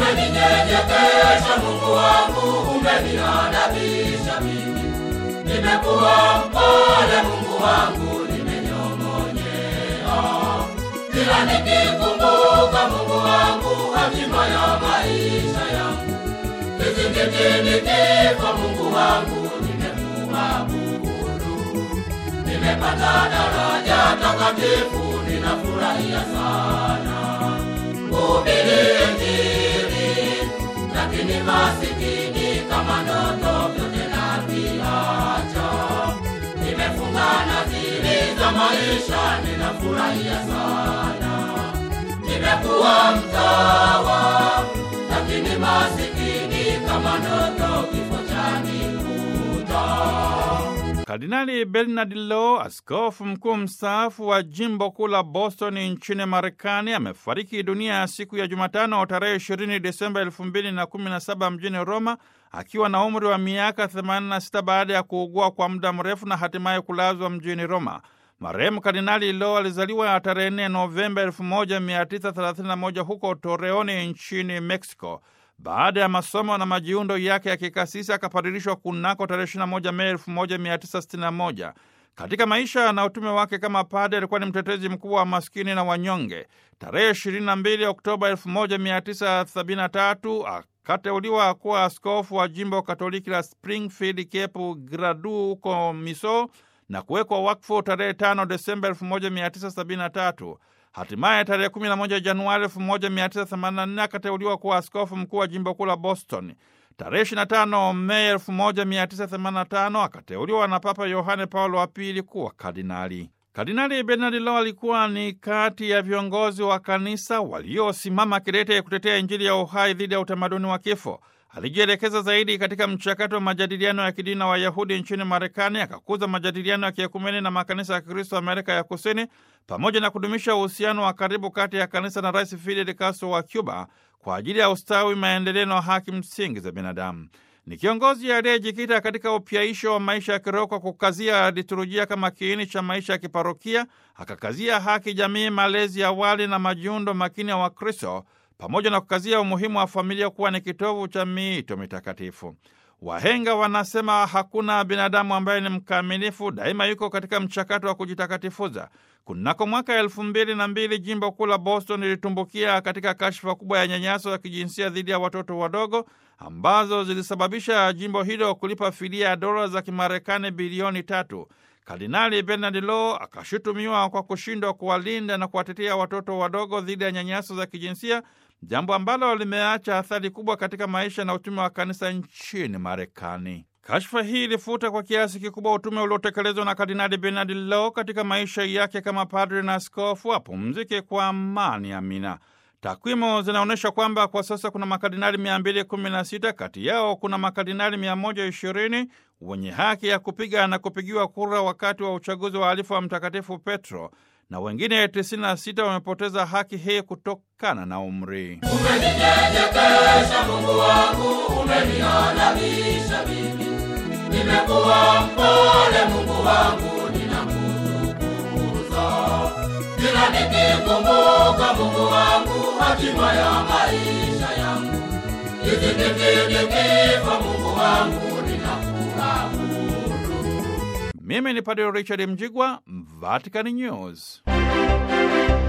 Umeninyenyekesha Mungu wangu, umeniadabisha mimi. Nimekuwa mpole Mungu wangu, nimenyong'onyea. Kila nikikumbuka Mungu wangu, hatima ya maisha yangu. Kizingitini kifo Mungu wangu, nimekuabudu. Nimepata daraja takatifu, ninafurahia sana kuhubiri Injili, lakini masikini kama ndoto vyote naviacha. Nimefunga nadhiri za maisha, ninafurahia sana. Nimekuwa mtawa, lakini masikini kama ndoto kifo chanikuta. Kardinali Bernard Law, askofu mkuu mstaafu wa jimbo kuu la Boston nchini Marekani, amefariki dunia ya siku ya Jumatano tarehe 20 Desemba 2017 mjini Roma akiwa na umri wa miaka 86 baada ya kuugua kwa muda mrefu na hatimaye kulazwa mjini Roma. Marehemu Kardinali Law alizaliwa tarehe 4 Novemba 1931 huko Torreoni nchini Mexico. Baada ya masomo na majiundo yake ya kikasisi akapadirishwa kunako tarehe 21 Mei 1961. Katika maisha na utume wake kama padre alikuwa ni mtetezi mkubwa wa maskini na wanyonge. Tarehe 22 Oktoba 1973 akateuliwa kuwa askofu wa jimbo Katoliki la Springfield Cape Gradu huko Miso na kuwekwa wakfu tarehe 5 Desemba 1973. Hatimaye tarehe 11 Januari 1984 akateuliwa kuwa askofu mkuu wa jimbo kuu la Boston. Tarehe 25 Mei 1985 akateuliwa na Papa Yohane Paulo wa pili kuwa kardinali. Kardinali Bernard Law alikuwa ni kati ya viongozi wa kanisa waliosimama kidete kutetea Injili ya uhai dhidi ya utamaduni wa kifo. Alijielekeza zaidi katika mchakato wa majadiliano ya kidini na Wayahudi nchini Marekani, akakuza majadiliano ya kiekumeni na makanisa ya Kristo Amerika ya Kusini, pamoja na kudumisha uhusiano wa karibu kati ya kanisa na Rais Fidel Castro wa Cuba kwa ajili ya ustawi, maendeleo na haki msingi za binadamu. Ni kiongozi aliyejikita katika upyaisho wa maisha ya kiroho kwa kukazia liturujia kama kiini cha maisha ya kiparokia, akakazia haki jamii, malezi ya awali na majiundo makini ya Wakristo pamoja na kukazia umuhimu wa familia kuwa ni kitovu cha miito mitakatifu. Wahenga wanasema hakuna binadamu ambaye ni mkamilifu, daima yuko katika mchakato wa kujitakatifuza. Kunako mwaka elfu mbili na mbili jimbo kuu la Boston lilitumbukia katika kashfa kubwa ya nyanyaso ya kijinsia dhidi ya watoto wadogo ambazo zilisababisha jimbo hilo kulipa fidia ya dola za Kimarekani bilioni tatu. Kardinali Bernard Law akashutumiwa kwa kushindwa kuwalinda na kuwatetea watoto wadogo dhidi ya nyanyaso za kijinsia, jambo ambalo limeacha athari kubwa katika maisha na utume wa kanisa nchini Marekani. Kashfa hii ilifuta kwa kiasi kikubwa utume uliotekelezwa na Kardinali Bernard Law katika maisha yake kama padre na askofu. Apumzike kwa amani. Amina. Takwimu zinaonyesha kwamba kwa sasa kuna makardinali 216, kati yao kuna makardinali 120 wenye haki ya kupiga na kupigiwa kura wakati wa uchaguzi wa alifu wa Mtakatifu Petro, na wengine 96 wamepoteza haki hii kutokana na umri. Umeninyenyekesha Mungu wangu, umeniadabisha mimi. Nimekuwa mpole Mungu wangu, ninakutukuza. Kila nikikumbuka Mungu wangu, hatima ya maisha yangu. Kizingitini kifo Mungu wangu, ninakuabudu. Mimi ni Padre Richard Mjigwa, Vatican News.